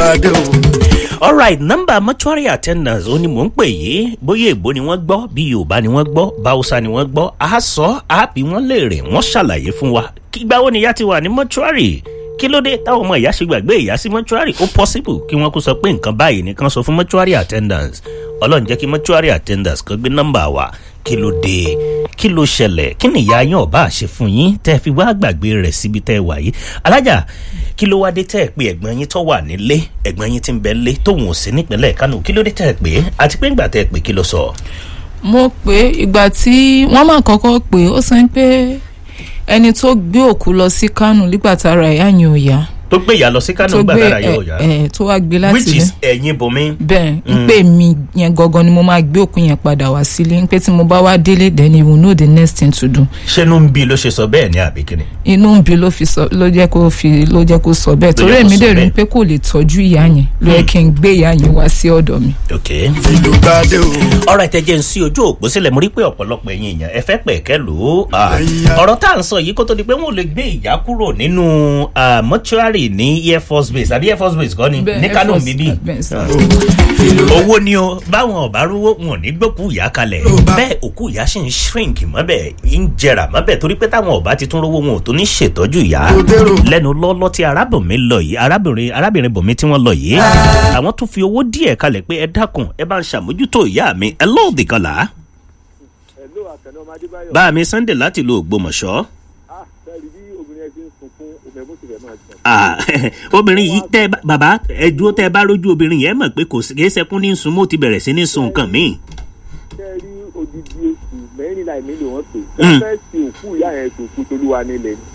dé o. alright nọ́mbà mortuary attendants ó ní mò ń pè yìí bóyá èbó ni wọ́n gbọ́ bí yorùbá ni wọ́n gbọ́ báwùsá ni wọ́n gbọ́ a sọ a bí wọ́n léèrè wọ́n ṣàlàyé fún wa kígbà wo ni ìyá ti wà ní mortuary kí ló dé táwọn ọmọ ìyá ṣe gbàgbé ìyá sí mortuary ó possible kí wọ́n kó sọ pé nǹkan báyìí nìkan sọ fún mortuary attendants ọlọ́run jẹ́ kí mortuary attendants kan gbé nọ́mbà wa kí ló dé kí ló ṣẹlẹ̀ kí ni ìyá yín ọba àṣẹ fún yín tẹ́ fi wá gbàgbé rẹ̀ síbi tẹ́ wà yìí alájà kí ló wá dé tẹ́ ẹ̀ pé ẹ̀gbọ́n yín tó wà nílé ẹ̀gbọ́n yín ti ń bẹ lé tóun ò sí nípínlẹ̀ kánò kí ló dé tẹ́ ẹ̀ pé àti pé ńgbà tẹ́ ẹ̀ pé kí ló sọ. mo pé ìgbà tí wọ́n máa kọ́kọ́ pé ó sọ pé ẹni tó gbé òkú lọ sí kánò nígbà tára ìyá yẹn ò yá tó gbé ìyá lọ sí kánò tó ńgbà gbé tára yóò yá ẹ ẹ tó wá gbé láti which ilé is ẹ̀yin bomi. bẹ́ẹ̀ ń pè mí yẹn gangan ni mo máa gbé òkú yẹn padà wá sílé ń pé tí mo bá wá délé then you will know the next thing to do ṣẹ́nu ń bí ló ṣe sọ bẹ́ẹ̀ ní àbíkíni. inú ń bí ló fi sọ ló jẹ́ kó fi ló jẹ́ kó sọ bẹ́ẹ̀ torí jẹ́ kó èmi sọ dẹ̀ rí bẹ́ẹ̀. i pé kò lè tọ́jú ìyá yẹn ló yẹ kí n gbé ìyá yẹn wá sí ọ̀dọ̀ mi. ok. ìlú bá dé o. ọ̀rọ̀ ìtẹ̀jẹ̀ ń sí ojú òpó sílẹ̀ mo rí pé ọ̀pọ̀lọpọ̀ ẹ̀yin èèyàn ẹ fẹ́ pẹ̀kẹ́ lò ó. Ah, Ẹ̀yà. ọ̀rọ̀ tá à ń sọ yìí kó tó di pé wọ́n lè gbé ìyá kúrò nínú ah, mortuary ní air force base àbí air force base kọ́ ni Bẹ́ẹ̀, ní Air kánò Force- bíbí. bẹ́ẹ̀ sir. owó ni o báwọn ọba rówó wọn ò ní gbókù ìyá kalẹ̀ Ló bá- bẹ́ẹ̀ òkú ìyá sì ń shrink mọ́bẹ̀ ń jẹrà mọ́bẹ̀ torí pé táwọn ọba ti tún rówó wọn ò tó ní ṣètọ́jú ìyá Ló dérò. lẹ́nu lọ́lọ́ tí arábìnrin lọ yìí arábìnrin arábìnrin bòmí tí wọ́n lọ yìí àwọn tún fi owó díẹ̀ kalẹ̀ pé ẹ dákun ẹ bá ń ṣàmójútó ìyá mi ẹ lóòdì kan là á Hello, Àkànní ọmọ Adébáyọ̀. bá mi sunday láti lo ògbómọ̀ṣọ́ Ah, sẹ́ẹ̀rì bí obìnrin ẹ ti ń sunkún omi ẹ̀mú tìrẹ̀ máa jẹun. Ah, obìnrin yìí tẹ bá- bàbá ẹ dúró tẹ bá rójú obìnrin yẹn mọ̀ pé kò sí kì í sẹkún ní sun mo ti bẹ̀rẹ̀ sí ní sun nǹkan míì. Sẹ́ẹ̀rì odidi oṣù mẹ́rìnlá ìmí ló wọ́n pè. Mm. Wọ́n fẹ́ sin òkú ìyá yẹn tó kú tolúwa nílẹ̀ ni.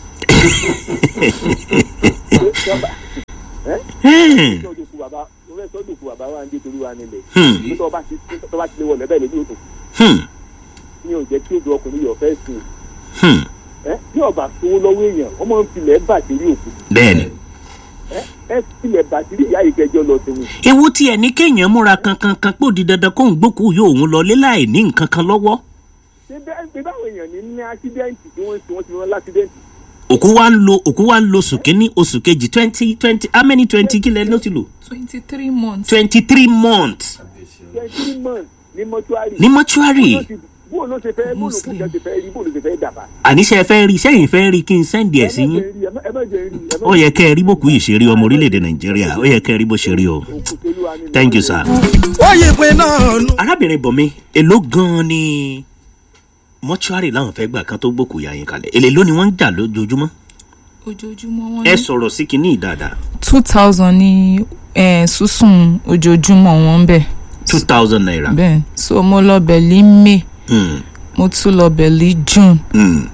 Ṣé sọ́ba- ẹ́? Hmm, Sọ́dọ̀ òkú bàbá mo fẹ́ sọ́dọ̀ òkú bàbá wa ń dé tolúwa nílẹ̀. hmm, Bí tọ́ bá ti tọ́ bá ti lé wọlé bẹ́ẹ̀ lójú òkú. hmm, Ní ò jẹ́ kí odò ọkùnrin yọ̀ fẹ́ sùn. hmm. Ẹ́ bí ọba sowó lọ́wọ́ èèyàn, wọ́n máa ń filẹ̀ bàtírí òkú. bẹ́ẹ̀ni. Ẹ́ ẹ́ filẹ̀ bàtírí ìyá ìkẹjọ lọ sí wọn. ewu tí ẹni kéèyàn múra kankan kan pò di dandan kóun gbókù yóò òun lọ lé láì ní nǹkan kan lọ́wọ́. Ṣé bẹ́ẹ̀ ṣe báwọn èèyàn ní ní ásídẹ́ǹtì tí wọ́n ti wọ́n ti rán lásídẹ́ǹtì? òkú wa ń lo òkú wa ń lo oṣù kínní oṣù kejì twenty twenty how many twenty kílẹ̀ ló ti lò twenty three months. twenty three months twenty months ní mọ́túárì. ní mọ́ṣúárì bóun ló ṣe fẹ́ bóun ló kú Muslim. jẹ́ ṣe fẹ́ rí bóun ló ṣe fẹ́ dàbà. àníṣe ẹ fẹ́ rí sẹ́yìn fẹ́ rí kí n sẹ́ndì ẹ̀ sí yín ẹ má jẹ́ rí ẹ má ó yẹ kẹ́ ẹ rí bókù yìí ṣe rí ọmọ orílẹ̀-èdè nàìjíríà ó yẹ kẹ́ ẹ rí bó ṣe rí o òkú tolúwa nílẹ̀. thank you sir. ó yí pin náà nù. arábìnrin bọ̀mí èló gan-an ni mọ́ṣúárì láwọn fẹ́ gbà kan tó gbókù yà yín kalẹ̀ èlé ló ni wọ́n ń jà lójoojúmọ́ ojoojúmọ́ wọn ẹ ní sọ̀rọ̀ sí kinní dáadáa two thousand ní eh, sísun ojoojúmọ́ wọn bẹ̀ two thousand naira. bẹ́ẹ̀ so mo lọ bẹ̀lí may Hmm. mo tún lọ bẹ̀lí june Hmm.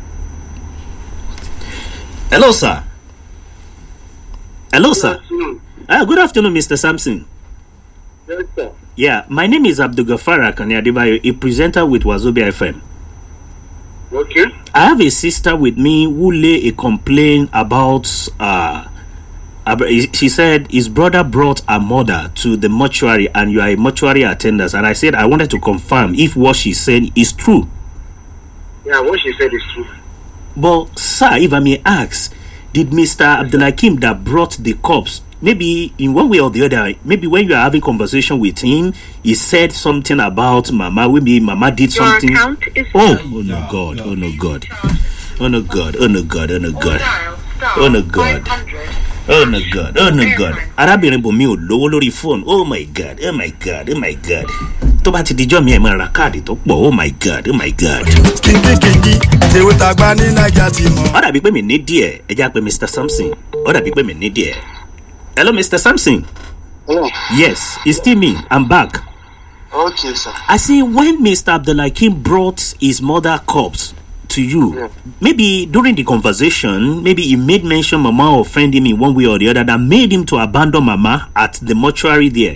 Hello, sir. Hello, sir. Ah, good afternoon, Mr. Sampson. Yes, sir. Yeah, my name is Abdul Gafar Akane Adebayo, a presenter with Wazobia FM. Okay. I have a sister with me who lay a complaint about. Uh, ab- she said his brother brought her mother to the mortuary, and you are a mortuary attendant. And I said I wanted to confirm if what she said is true. Yeah, what she said is true. But, sir, if I may ask, did Mr. Abdulhakim that brought the corpse, maybe in one way or the other, maybe when you are having conversation with him, he said something about Mama, maybe Mama did Your something. account is Oh, oh no God, oh no God, oh no God, oh no God, oh no God, dial star Oh, no God. 500. oh no God, oh no God. Arábìnrin bòmí ò lówó lórí fóònù. Oh my God, oh my God, oh my God. Tó bá ti dijọ́ mi ẹ̀ máa ra káàdì tó pọ̀. Oh my God, oh my God. kíndínkíndí tèwe tàgbà ní naija ti mọ. ó dàbí pé mi ní díẹ̀ ẹ já pé mr samson ó dàbí pé mi ní díẹ̀ hello mr samson Hello. yes it's still me i'm back Okay, sir. i say when mr abdulhakeem brought his mother corpse to you Yeah. maybe during the conversation maybe he made mention mama offend him in one way or the other that made him to abandon mama at the mortuary there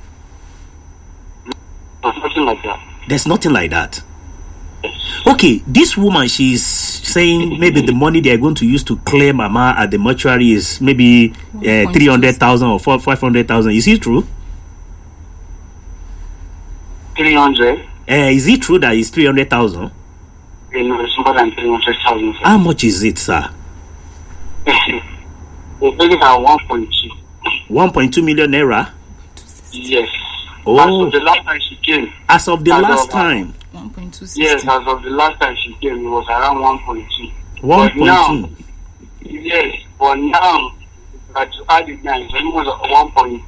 No, Something like that. there's nothing like that okay this woman she's saying maybe the money they are going to use to clear mama at the mortuary is maybe uh, 300000 or 4 500000 is it true 300. uh, is it true that it's 300000 You know, it's more than 300,000. how much is it sir We're paying at 1.2. one point two million naira Yes. Oh. As of the last time she came. as of the As last of- time one point two Yes, sixty. as of the last time she came, it was around 1.2. one But point now- two Yes, but now, that you add it now, it's almost 1.1.3.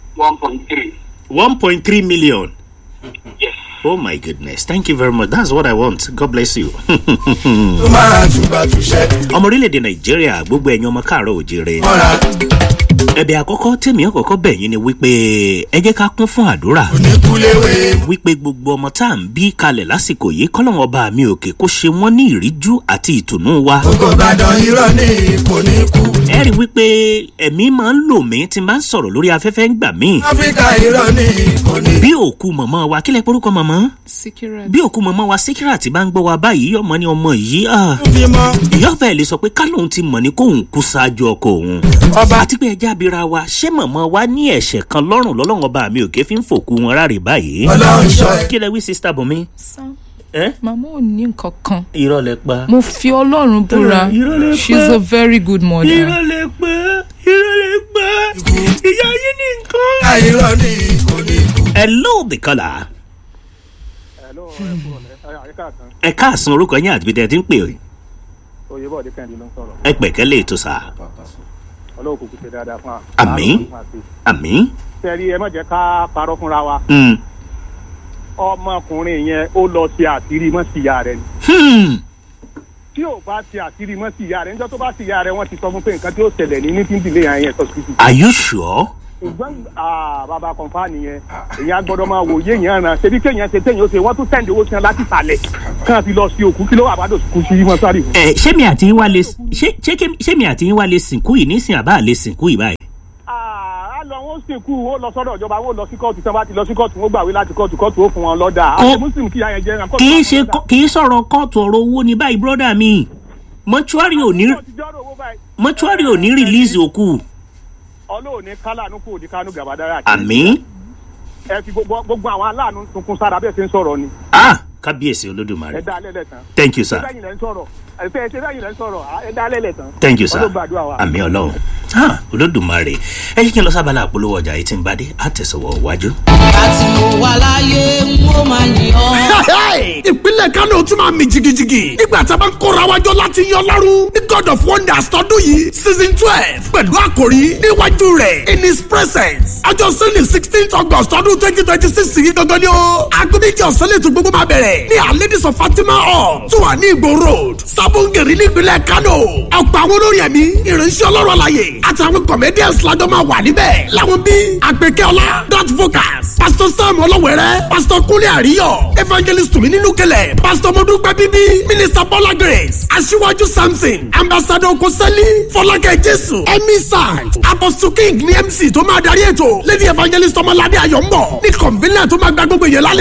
one point three million. Yes. Oh my goodness. Thank you very much. That's what I want. God bless you. tó máa tùbà tùṣẹ́ ọmọ orílẹ̀-èdè nàìjíríà gbogbo ẹ̀yin ọmọ káàárọ̀ òjèrè. mọ́ra ẹ̀bẹ̀ àkọ́kọ́ tèmi ọ̀kọ̀ọ̀kọ́ bẹ̀ yín ni wípé ẹ jẹ́ ká kún fún àdúrà. oníkúléwé wípé gbogbo ọmọ tá à ń bí kalẹ̀ lásìkò yìí kọ́lọ́wọ́n ọba mi òkè kó ṣe wọ́n ní ìríjú àti ìtùnú wa. gbogbo ìbàdàn irọ́ ní kò ní kú ẹ rí i wípé ẹ̀mí máa ń lò mí tí n bá ń sọ̀rọ̀ lórí afẹ́fẹ́ ń gbà mí. áfíríkà irọ́ ní kò ní bí òkú mọ̀mọ́ wa kílẹ̀ porúkọ mọ̀mọ́ Sikirat. bí òkú mọ̀mọ́ wa síkírà tí bá ń gbọ́ wa báyìí ọmọ ni ọmọ yìí ah, fi mọ́ ìyá ọ̀fẹ́ lè sọ pé kálóhun ti mọ̀ ní kóhun kú ṣáájú ọkọ òun. ọba àti pé ẹja abira wa ṣé mọ̀mọ́ wa ní ẹ̀ṣẹ̀ kan lọ́rùn lọ́lọ́run ọba mi òkè fi ń fòkú wọn ráre báyìí. ọlọ́run ṣọ́ ẹ kí lẹ wí sista bùnmi. Sam, ẹ màmá ò ní nǹkan kan. irọ́ lẹ pa. mo fi ọlọ́run búra irọ́ lẹ she is pa. a very good mother. irọ́ lẹ pa irọ́ lẹ pa ìyá yín ní nǹkan. ká irọ́ ní kò ní kú hello the caller. Hello, ẹ kúrò lẹ́ ẹ káàkan ẹ káàsán orúkọ yín àti bíi ti ń pè é oyèbọ̀dé kẹ́hìndé ló ń sọ̀rọ̀ ẹ pẹ̀kẹ́ lè tó sá. ọlọ́wọ́ kúkú ṣe dáadáa fún wa. Àmín. àmì. sẹ́rí ẹ má jẹ́ ká parọ́ fúnra wa Hmm. ọmọkùnrin yẹn ó lọ ṣe àṣírí mọ́ sí ìyá rẹ̀ ni Hmm. tí ò bá ṣe àṣírí mọ́ sí ìyá rẹ̀ níjọ́ tó bá sí ìyá rẹ̀ wọ́n ti sọ fún pé nǹkan tí ó ṣẹlẹ̀ ní ní tí ń dìlé yẹn yẹn sọ́sibítù are you sure. ṣùgbọ́n ah, bàbá kọ̀ǹfà nìyẹn èyàn gbọ́dọ̀ máa wò yé yẹn ràn ṣebí kéèyàn ṣe téèyàn ó ṣe wọ́n tún sẹ́ǹdì owó tiẹ̀ láti sàlẹ̀ kàn fi lọ sí òkú kí ló wà bá dò kú sí mọ́sárì fún. ẹ ṣé mi àti yín wá lè ṣé ṣé kí- ṣé mi àti yín wá lè sìnkú yìí nísìn àbá lè sìnkú yìí báyìí. Ah, á lọ wọn ó sìnkú wọn ó lọ sọ́dọ̀ ìjọba wọn ó lọ sí kóòtù tí wọ́n bá ti lọ sí kóòtù wọn ó gbàwé láti kóòtù kóòtù ó fún wọn lọ́dà Kó- àti muslim kí yáyẹn jẹ́ ẹran kì í ṣe kọ́- kì í sọ̀rọ̀ kóòtù ọ̀rọ̀ owó ní báyìí brọ́dà mi mọ́ṣúárì ò ní mọ́ṣúárì ò ní rìlíìsì òkú. ọlọ́run ní kálánú kò ní kánú gàbádára àmì. ẹ fi gbogbo gbogbo àwọn aláàánú tuntun sára bẹ́ẹ̀ ṣe ń sọ̀rọ̀ ni ah kábíyèsí ẹ olódùmarè. dá alẹ́ lẹ̀ tán thank you ṣé sir bẹ́yìn lẹ́ ń sọ̀rọ̀ ẹ fẹ́ ṣé bẹ́yìn lẹ́ ń sọ̀rọ̀ ẹ dá alẹ́ lẹ̀ tán thank you sir Ọlọ́run gbàdúrà wa. àmì ọlọ́run ah olódùmarè ẹ yí kí n lọ sábàlá àpolówó ọjà yìí tí ń bá dé àtẹ̀sọ̀wọ̀ wájú. àti mo wà láyé n ó máa yìn ọ́. ìpínlẹ̀ kánò tún máa mi jigijigi nígbà tí a bá ń kóra wájọ láti yan lọ́rùn ní god of wonders tọdún yìí season twelve pẹ̀lú àkòrí níwájú rẹ̀ in his presence ọjọ́ sunday sixteen august ọdún twenty twenty six yìí gangan ni ó agbẹ́bíjì ọ̀sán lè tún gbogbo máa bẹ̀rẹ̀ ní alẹ́dísọ̀ fatima hall tó wà ní ìgbò road sábọ̀ngẹ̀rì nípínlẹ̀ kánò ọ̀pọ̀ àwọn olórin ẹ̀mí ìránṣẹ́ ọlọ́run àlàyé àtàwọn comedians lájọ máa wà níbẹ̀ làwọn bíi àgbẹ̀kẹ́ọ́lá dot vocals pastor sam ọlọ́wẹ̀rẹ́ pastor kúnlé àríyọ̀ evangelist tùmí nínú kẹlẹ̀ pastor mọ́dúpẹ́ bíbí minister bọ́lá grace aṣíwájú samson ambassador kosẹ́lí fọlákẹ́ jésù emmy sant apostle king ní mc tó máa darí ètò lady evangelist ọmọládé ayọ̀ ń bọ̀ ní convener tó máa gba gbogbo èèyàn lálẹ́